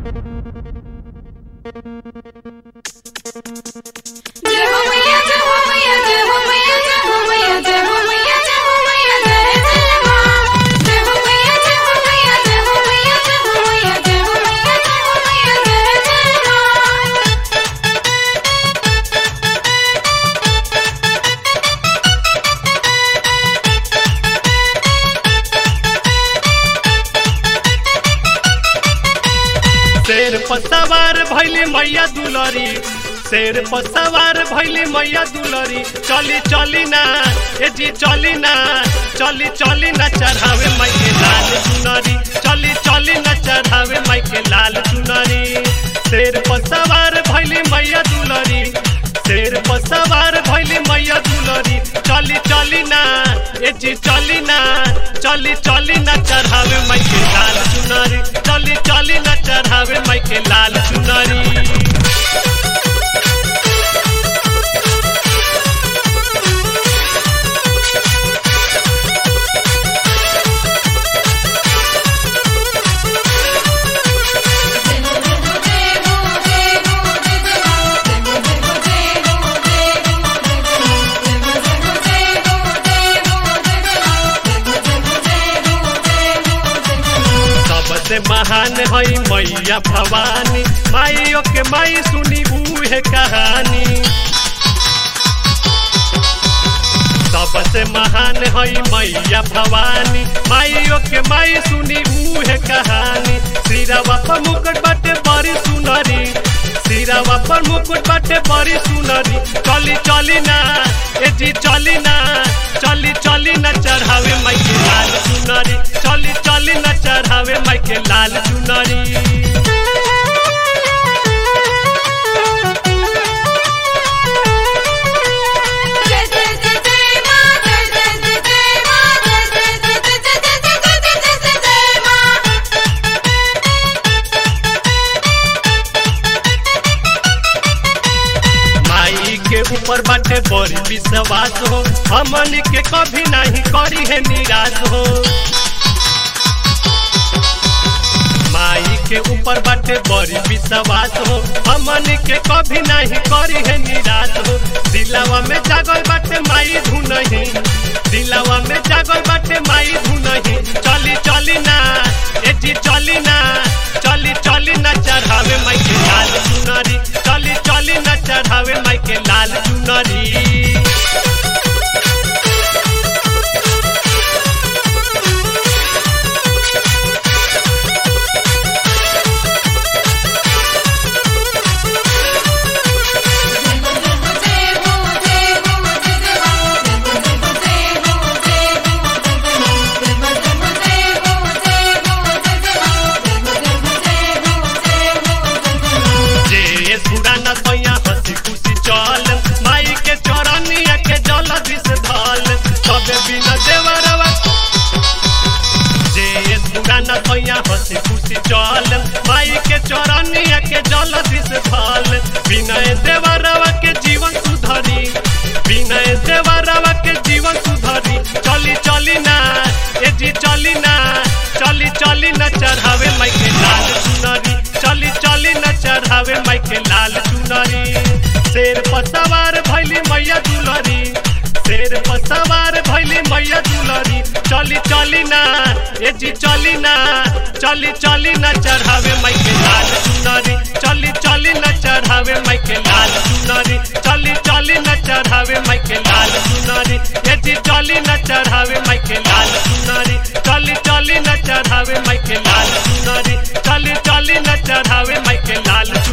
जय हो मैया जय हो मैया जय हो मैया जय हो मैया जय हो मैया जय हो मैया जय जय मां जय हो मैया जय हो मैया जय हो मैया जय हो मैया जय हो मैया जय हो मैया जय जय मां शेर पर सवार भैली मैया दुलरी शेर पर सवार भैली मैया दुलरी चली चली ना ए जी चली ना चली चली ना चढ़ावे माई के लाल चुनरी चली चली ना चढ़ावे माई के लाल चुनरी शेर पर सवार भैली मैया दुलरी शेर पर सवार भैली मैया दुलरी चली चली ना ए जी चली ना चली चली ना चढ़ावे माई के लाल चुनरी चली चली ना चढ़ावे माई के लाल चुनरी सबसे महान हई मैया भवानी माइयो के माई सुनी बूहे कहानी सबसे महान हई मैया भवानी माइयो के माई सुनी बूहे कहानी सिरावा पर मुकुट बाटे बड़ी सुनरी सिरावा पर मुकुट बाटे बड़ी सुनरी चली चली ना ए जी चली ना चली चली ना चढ़ावे माई के लाल चुनरी चली चली ना चढ़ावे माई के लाल चुनरी जय जय जय जय मां जय जय जय जय मां जय जय जय जय जय जय जय जय जय मां माई के ऊपर बाटे बड़ी विश्वास हो हमन के कभी नहीं करी है निराश हो माई के ऊपर बाटे बड़ी विश्वास हो हमन के कभी नहीं करी है निराश हो दिलावा में जागल बाटे माई धुनही दिलावा में जागल बाटे माई धुनही चली चली ना ए जी चली ना चली चली ना चढ़ावे माई के लाल चुनरी चली चली ना चढ़ावे माई के लाल चुनरी जे सुराना सैया हंसी खुशी चल माई के चौरानिया के जल दिस धल सबे बिना देवरवा जे सुराना सैया हंसी खुशी चल माई के चौरानिया के जल दिस धल विनय देवरवा के जीवन सुधरी विनय देवरवा के जीवन सुधरी चली चली ना ए जी चली ना चली चली ना चढ़ावे माई के लाल चुनरी चली चली ना चढ़ावे माई के लाल चुनरी शेर पर सवार भैली मैया दुलरी शेर पर सवार भैली मैया दुलरी चली चली ना ए जी चली ना चली चली ना चढ़ावे माई के लाल चुनरी चली चली ना चढ़ावे माई के लाल चुनरी चली चली ना चढ़ावे माई के लाल चुनरी ए जी चली ना चढ़ावे माई के लाल चुनरी चली चली ना चढ़ावे माई के लाल चुनरी चली चली ना चढ़ावे माई के लाल चुनरी